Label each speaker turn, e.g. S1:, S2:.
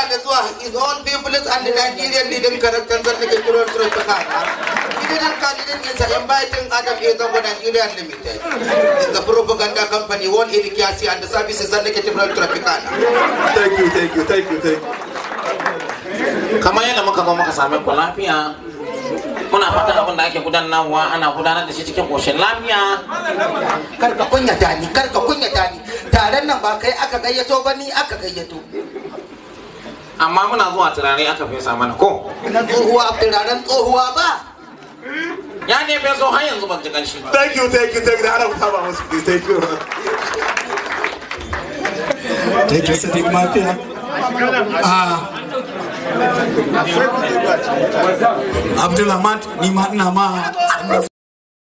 S1: da zuwa his own people and the Nigerian leading characters that the Kiro Tropicana. He didn't candidate is inviting Adam Ezobo Nigeria Limited. It's the propaganda company, one Irikiasi and the services and the Kiro Tropicana.
S2: Thank you, thank you, thank you, thank you.
S3: kamar yadda muka zo muka same ku lafiya muna fatan abin da ake gudanarwa ana gudanar da shi cikin koshin lafiya
S1: Kar ka kunyata ni, kar ka kunyata ni. Taron nan ba kai aka gayyato ba ni aka gayyato.
S3: amma muna zuwa turare aka fesa mana ko
S1: Na tsohuwa turaren tsohuwa ba.
S3: ya ne feso har yanzu ban ji kanshi ba
S2: Thank you, thank you, thank you. Ana mutaba musu, please, thank you.
S4: Thank you, Sadiq Mafia. Ah. Abdulrahman, ni ma ina ma